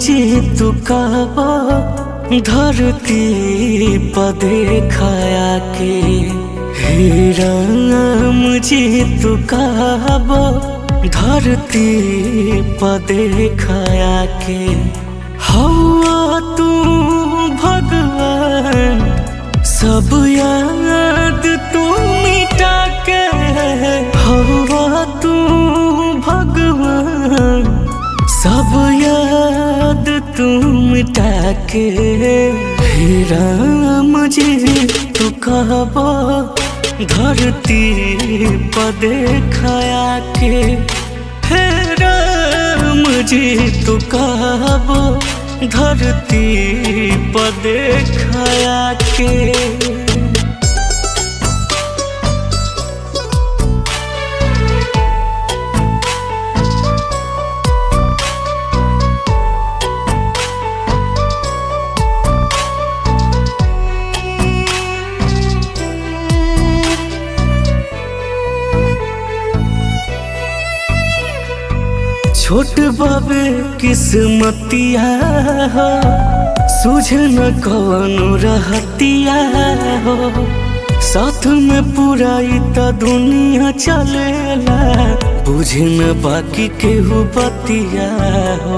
जी तू कहबो धरती पर देखाया के हे राम जी तू कहबो धरती पर देखाया के हवा तू भगवान सब याद तू मिटा के हवा तू भगवान सब याद तू मिटा के हे राम जी तू कहबो धरती पर देखाया के हे राम जी तू कहबो धरती पर देखाया के छोट बाबे किस्मतिया हो सूझ न कवनो रहतिया हो साथ में पूरा त दुनिया चलेला बुझ न बाकी केहू बतिया हो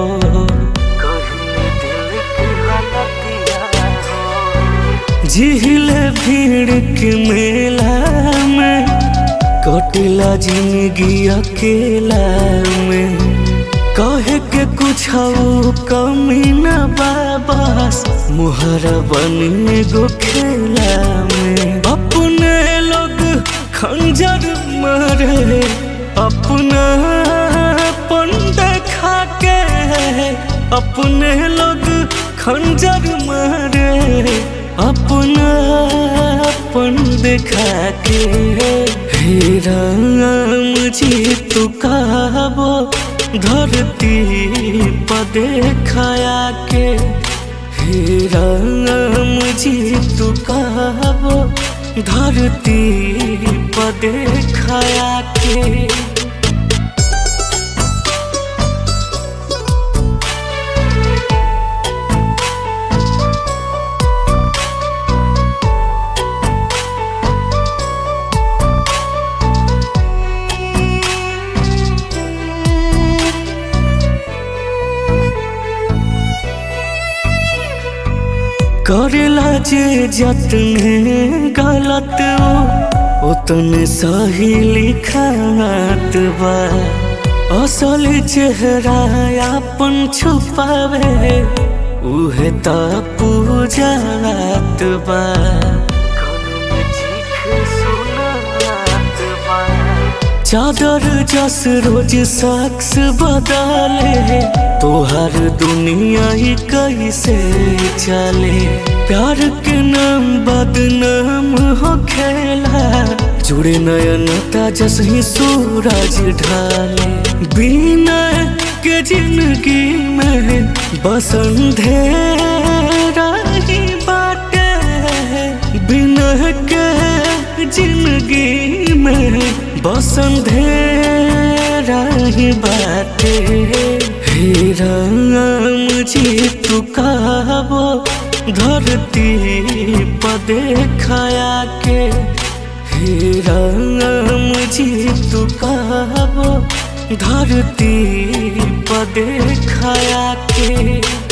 झीले भीड़ के मेला में कटिला जिंदगी अकेला में कहे के कुछ कमी न बाबस मुहरा बने गो खेला में अपने लोग खंजर मारे अपना पन देखा के अपने लोग खंजर मारे अपना पन देखा के हे राम जी तू कहबो धरती पर देखाया के हे राम जी तू कहबो धरती पर देखाया के करेला जे जतने गलत ओ उतने सही लिखात बा असल चेहरा अपन छुपावे उहे त पूजात बा चादर जस रोज शख्स बदले तोहर दुनिया ही कैसे चले प्यार के नाम बदनाम हो खेला जुड़े नयनता जस ही सूरज ढाले बिना के जिंदगी में बसंधेरा ही बाटे बिना के जिंदगी में बसंधेरा ही बाटे हे राम जी तू कहबो धरती पर देखाया के हे राम जी तू कहबो धरती पर देखाया के